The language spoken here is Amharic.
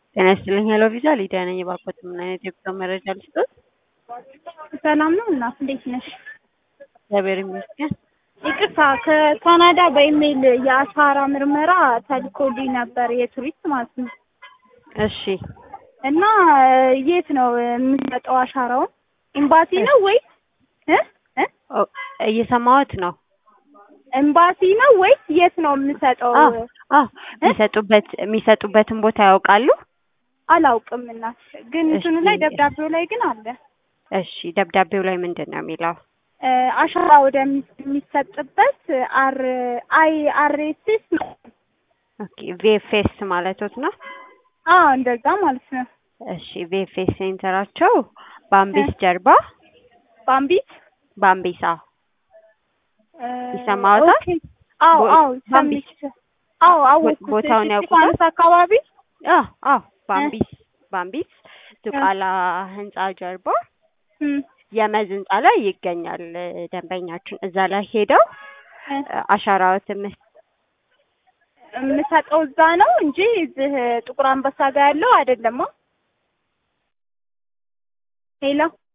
ጤና ይስጥልኝ ሄሎ ቪዛ ሊዲያ ነኝ። የባኮት ምን አይነት የጉዞ መረጃ ልስጦት? ሰላም ነው እናት፣ እንዴት ነሽ? እግዚአብሔር ይመስገን። ይቅርታ ከካናዳ በኢሜይል የአሻራ ምርመራ ተልኮልኝ ነበር የቱሪስት ማለት ነው። እሺ እና የት ነው የምሰጠው አሻራውን? ኤምባሲ ነው ወይስ እ እ ኦ፣ እየሰማሁት ነው። ኤምባሲ ነው ወይስ የት ነው የምሰጠው? አዎ አዎ፣ የሚሰጡበት የሚሰጡበትን ቦታ ያውቃሉ? አላውቅም እናት፣ ግን እሺ። እንትኑ ላይ ደብዳቤው ላይ ግን አለ እሺ፣ ደብዳቤው ላይ ምንድን ነው የሚለው? እ አሻራ ወደሚሰጥበት አር አይ አር ኤስ ኤስ ነው። ኦኬ ቪኤፍኤስ ማለቶት ነው? አዎ እንደዛ ማለት ነው። እሺ ቪኤፍኤስ ሴንተራቸው በአምቢስ ጀርባ ባምቢት በአምቢሳ እ ይሰማዎታል? ኦኬ። አዎ ቦ- አዎ ባምቢስ። ሰምቼ አዎ አወኩት። ቦታውን ያውቁታል? እስጢፋኖስ አካባቢ አዎ አዎ፣ በአምቢስ በአምቢስ ዙቃላ ህንጻ ጀርባ እም፣ የመዝ ህንጻ ላይ ይገኛል። ደንበኛችን እዛ ላይ ሄደው እ፣ አሻራዎትን መስ የምሰጠው እዛ ነው እንጂ እዚህ ጥቁር አንበሳ ጋር ያለው አይደለም። ሄሎ